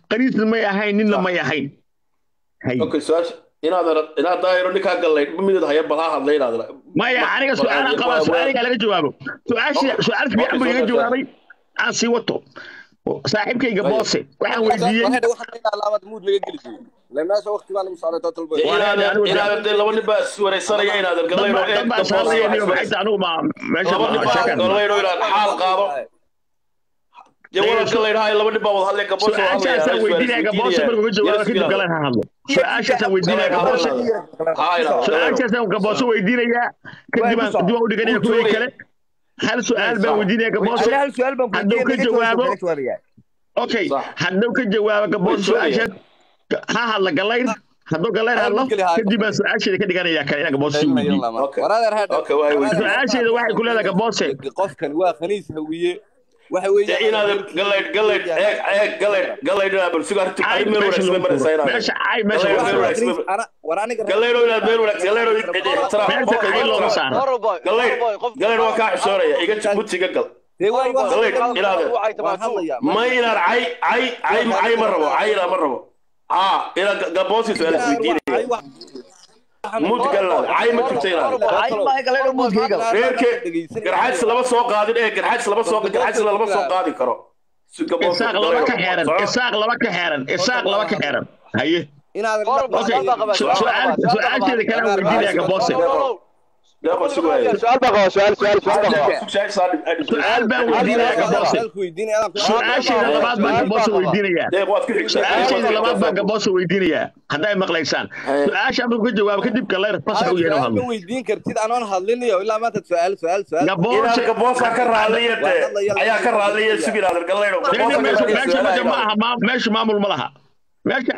qaniisna may ahayn ninna may ahayn hay okay su-aasha inaad inaad daayiro ninkaa gallay midad haya bal ha hadlay inaad maya aniga su-aala qabaa su-aaliga laga jawaabo su-aasha su-aal fiican buu iga jawaabay aan sii wato saaxiibkayga boose waxaan weydiiyey inaad dee laba nin baa iswareysanaya inaad gallayno anigu ma meesha laba nin baa gallayno inaad xaal qaado dee walaal gallaydhaha laba nin baa wada hadlay gaboos su-aashaasaan weydiinaya gaboose markuu ka jawaabo kadib galan ha hadlo su-aashaasaan weydiinaya gaboose su-aashaasaan gaboose weydiinayaa kadib aan dib aan u dhiganaya kuwii kale hal su-aal baan weydiinaya gaboose hadduu ka jawaabo okay hadduu ka jawaabo gaboose su-aashaas ha hadla gallayn hadduu gallayn hadlo kadib baan su-aasheeda ka dhiganaya kale inaan gaboose sii weydiiyo su-aasheeda waxay ku leedahay gaboose qofkan waa khaniis hawiye waxa weeye inaad galayd galayd eeg eeg galayd galayd inaad bal sugaar tu ay meel wanaagsan bay maraysaa inaad meesha ay meesha war aniga galaydo inaad meel wanaagsan galaydo ixtiraam meesha ay looma saaro galayd galayd waa kaa xishoonaya iga jibutiga gal dee waa waa galayd inaad waan hadlayaa ma inaad cay cay cay cay ma rabo cay inaad ma rabo haa inaad gaboosi su-aal isweydiinaya mud galaad cay ma jirta inaad reerke garxaajis lama soo qaadin ee garxaajis lama soo garxaajis lama soo qaadi karo isaaq laba ka xeeran isaaq laba ka xeeran isaaq laba ka xeeran haye inaad okay su-aal su-aasheeda kale aan weydiinaya gaboose su-aal baan weydiinaya gaboose su-aasheeda labaad baan gaboose weydiinaya su-aasheeda labaad baan gaboose weydiinayaa hadday maqlaysaan su-aasha markuu ka jawaabo kadib galeyr fasax u yeedho hadlo weydiin kartid anoon hadlinayo ilaa maanta su-aal su-aal su-aal gaboose gaboosa ka raadliya de ayaa ka raadliya suginaadar galaydo meesha meesha meesha ma aha ma- meesha maamul ma laha meesha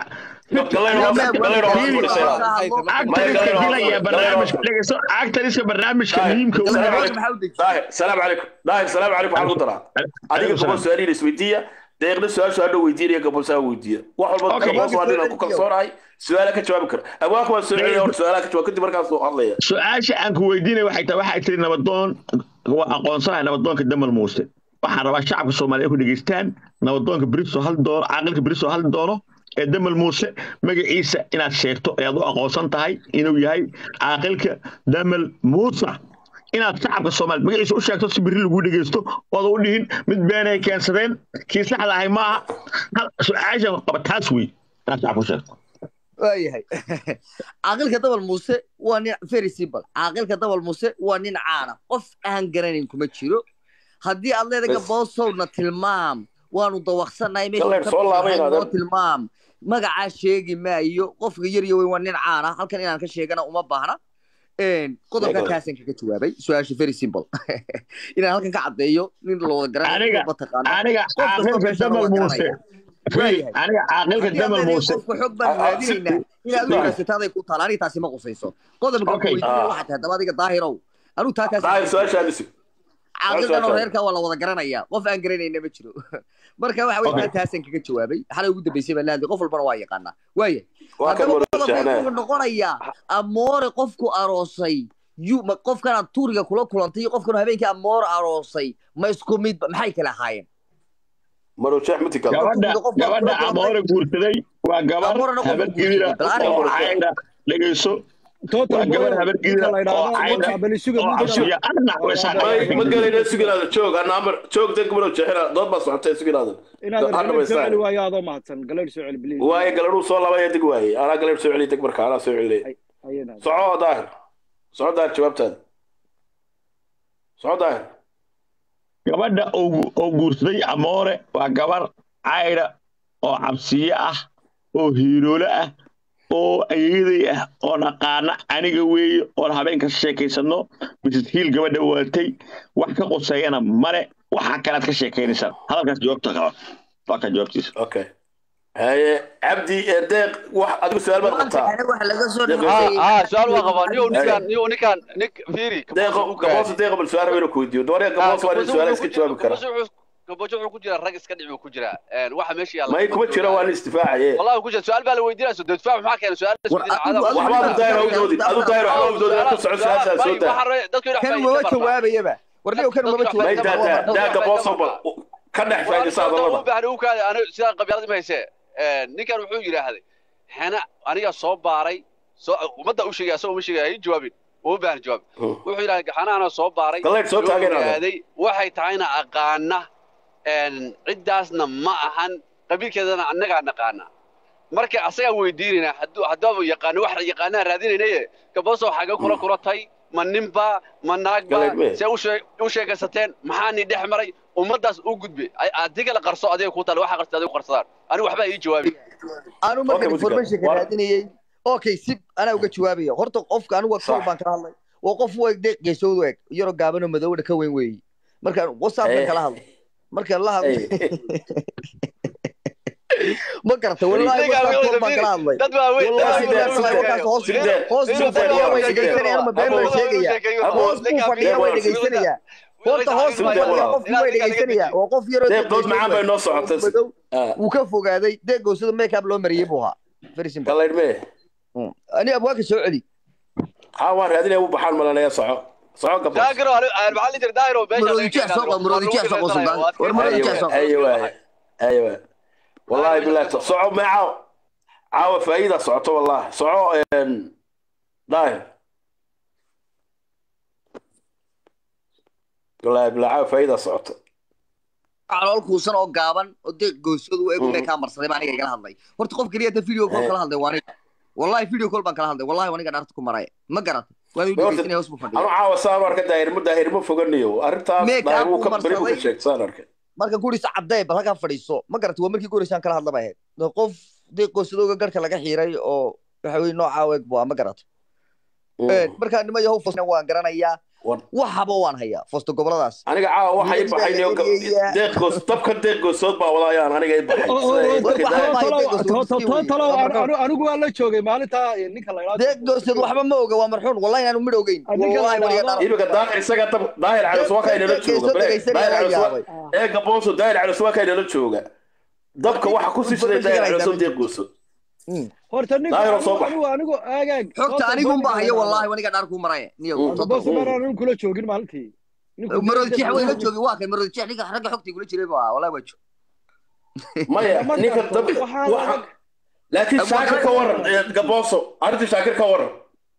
actariska dilaya barnaamijka dhegeyso actariska barnaamijka muhiimka u yahay daahir salaam calaykum daahir salaam calaykum waxaan ku daraa adiga gabol su-aalihiina isweydiiya deeqna su-aashu hadhow weydiinaya gabolsaa weydiiya wax walba Okay. gaboos waa ninaan ku kalsoonahay su-aala ka jawaabi kara abwaanka waan soo celiya hor su-aalaha ka jawaab kadib markaas uu hadlaya su-aasha aan ku weydiinaya waxay tahay waxay tiri nabadoon waa aqoonsanahay nabadoonka damal muuse waxaan rabaa shacabka soomaaliya ku dhegeystaan nabadoonka beriso hal doono caaqilka beriso hal doono ee damal muuse magaciisa inaad sheegto ayaad u aqoonsan tahay inuu yahay caaqilka damal muuse inaad shacabka soomaaliya magaciisa u sheegto si beri lagu dhegeysto ooda u dhihin mid beenay keensadeen kii saxda ahay maaha hal su-aasha qaba taas wey inaad shacabka u sheegto waayahay caaqilka dabal muuse waa nin very simple caaqilka dabal muuse waa nin caana qof aan garanayn kuma jiro haddii aad leedahay gaboosowna tilmaam waanu dawaqsanahay Galeen, soo laabay inaad- meesha tilmaam magacaa sheegi maayo qofka yar iyo weyn waa nin caana halkan inaan ka sheegana uma baahna Een, qodobka Galeen. kaasaan kaga jawaabay su-aasha very simple inaan halkan ka caddeeyo nin la wada Aniga- garanayo mataqaana aniga Qof kastoo caaqilka meesha damal waa muuse garanaya. Firi, Waayahay. aniga caaqilka Haddii aad damal leedahay muuse qofka xog baan Ah, ah, raadinaynaa inaad u Waayahay. raasataaday ku taala aniga taasi ma qusayso qodobka Okay. weydiinaya Ah. waxaa tahay daba adiga daahirow anuu taa kaas daahir su-aashaadi sug caaqilkan oo su-aasha. reerka waa la wada garanaya qof aan garanayna ma jiro marka waxa Okay. weye taasan kaga jawaabay xalay ugu dambeysay baa laadi qof walbana waa yaqaanaa waaya waa kan haddaba wada qodobka jeexnaa wuxuu noqonayaa amoore qofku aroosay yu ma qofkanaad tuuriga kula kulantay iyo qofkan habeenkii amoore aroosay ma isku mid maxay kala ahaayeen marow jeex mutigal gabadha gabadha amoore guursaday waa gabar Amoorena qofka habargidira guursaday. oo cayda dhegeyso waa gabar habargidira oo cayda oo cabsiya adna ma weysaan galayna suginaada joog ana amar joog dadka marow jeexina dood baa socotay suginaada waayo adoo mahadsan galeer soo celi bliis waaye galadhuu soo laabaya deg waaye anaa galadh soo celiya deg marka anaa soo celinaya ayana soco daahir soco daahir jawaabtaada soco daahir gabadha oo oo guursaday amoore waa gabar cayda oo cabsiye ah oo hiiroole ah oo ayeeday ah oo naqaana aniga weeye oon habeenka sheekaysano mrs hiil gabadha waatay wax ka quseeyana male waxaa kalead ka sheekaynaysaa hadalkaas jawaabta qaba waa ka jawaabtiisa okay haye cabdi ee deeq wax adigu su-aal baad qabtaa waxa laga soo Deeq- dhameeyey ها سؤال واقف نيو نيكان نيو نيكان نيك فيري deeqo gaboosa deeqa bal su-aal rabay inuu ku weydiiyo doonaya gaboosa waa nin su-aala iska jawaabi kara كبوجو wuxuu ku jira rag iska dhici ku jira een waxa meesha yaala may kuma jira waa nin istifaacaye wallahi ku jira su'aal baa la weydiinaa soo difaac maxaa keenay su'aal War, adigu- adigu- waxba adu daahir awdoodi adu daahir waxba awdoodi ku soco su-aashaa soo daa kan maba jawaabayaba war niyow kan maba may daa daa jawaabaya daa gaboosa bal ka dhex faa'idaysa u hadallada baahan uu kaada aniga sida qabyaalada ma hayse ninkan wuxuu yidhaahday hena aniga soo baaray soo ummadda u sheegaya asagoo ma sheegaya hay jawaabin uma baahan jawaab wuxuu yidhahday xanaana soo baaray Galeed soo taageerada. ogaaday waxay tahayna aqaana ciddaasna ma ahan qabiilkeedana annagaa naqaana marka asagaa weydiinayna hadduu haddaaba yaqaano wax yaqaanaa raadinaynaye gaboso xagee kula kulatay ma ninba ma naagba Galeed me. see u shee- u sheekaysateen maxaa ni dhex maray ummaddaas u gudbe Ay- adiga la qarso adiga ku taal waxa qarsa adiga ku qarsadaan anigu waxbaa ii jawaabi anu marka Okay, informationka War- raadinayay okay si anaa uga jawaabaya horta qofka anigu Sax. kawal baan kala hadlay waa qof u eg de geesoodu eg yaroo gaabanoo madowna ka weyn weeyi marka whatsappkan Eh. kala hadlay marka la hadlay Hey. ma garata wallahi Ninkaan whatsapp wuxuu baan kala hadlay dad baa weyn dad wallahi baa Sidee- walaal weyn markaas hoos sidee- hoos buu sidee- fadhiyaa way sidee- dhegeysanayaan ma been baan sheegaya hoos buu fadhiyaa way dhegeysanayaan horta hoos buu Sidee- fadhiyaa qofkii way dhegeysanaya waa qof yaroo Deeq dood macaan bay noo socotay. madow Ah, wuu ka fogaaday deegoosada make up loo mariyey buu ahaa very simple Galeed me. ani abwaaka soo celi Haa, waan raadinaya u baxaan malanaya soco. Soco gaboos. daagiro maxaa la jira daagiro meesha Maroodijeex soo qor, maroodijeex soo qor, Sultan. War maroodijeex soo qor. ايوه ايوه والله بالله صعو معه عاوة فايدة صعته والله صعو ان داير والله بالله عاوة فايدة صعته calool kuusan oo gaaban oo deeq goosadu u eg mee kaa marsaday baa aniga igala hadlay horta qof keliya ta video call kala hadlay waa aniga wallahi video call baan kala hadlay wallahi waa aniga dhaarta ku maraya ma garata waa uu dhegeysanaya hoos buu انا fadhiya عاوة صار اركا داير مو داير مو فوقنيو ارنتا Make داير up مو uu كبري مو marsaday. كشيك صار اركا marka guriisa cadday bal halkaa fadhiiso ma garata waa markii guriisaan kala hadla bay ahayd Dee qof deeq goosadooga garhka laga xiiray oo waxa weye noocaa u eg buu ma garata markaa nima yahow fosna waan garanayaa waxaba waan hayaa fosto goboladaas aniga caawa waxa i baxay deeqgoos dabka deeqgoosood baa wadayaan aniga i baxay anigu waa la joogay maalintaa ninka la deeqgoosad waxba ma oga waa marxuun wallahi inaanu midh ogeyn imika daahir isaga dab daahir calis waa kaynala jooga daahir calis waa ee gabooso daahir calis waa kaynala jooga dabka waxa ku sii shiday daahir calis oo deeqgooso horta ninanigu aagaag xogta anigun baa hayo wallahi waniga dhaar kuu maraya niyobosumaraan kula joogin maalintii maroodjeex way la joogin waa kay maroodjeex ninka ragga xogtii kula jiray baa wallahi waa joog maya ninka dabka waxa laakiin shaakir ka waran gabooso arrinta shaakir ka waran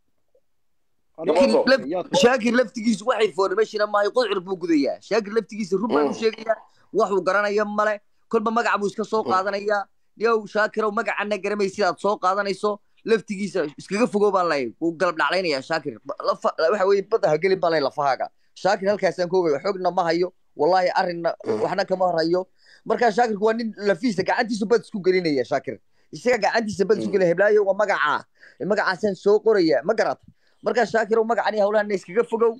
shaakir laftigiisu wax informationa maayo qodcur buu gudayaa shaakir laftigiisa run baan u sheegayaa waxuu garanaya male kolba magac buu iska soo qaadanayaa yow shaakirow magacana garamay sidaad soo qaadanayso laftigiisa iskaga fogow baan lay wuu galab dhaclaynayaa shaakir waxa weye badda ha gelin baan lay lafahaaga shaakir halkaasaan ka ogaya xogna ma hayo wallahi arrinna waxna kama harayo markaa shaakirku waa nin lafiisa gacantiisu bad isku gelinaya shaakir isaga gacantiisa bad isku gelinaya heblaayo waa magacaa magacaasaan soo qoraya ma garata markaa shaakirow magacani hawlahana iskaga fogow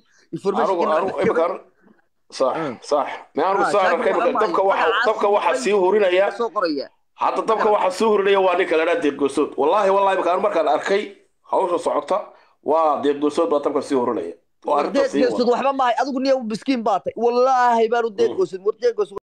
صح صح ما أنا صار كيف دبك واحد دبك واحد سيهورين يا حتى دبك واحد سيهورين يا واني كلا ديب قصود والله والله بكان مركان أركي هوش صعطة وديب قصود بطبك سيهورين يا deed goosad waxba maahay adigu niya miskiin baatay wallaahi baanu deed goosad war deed goosad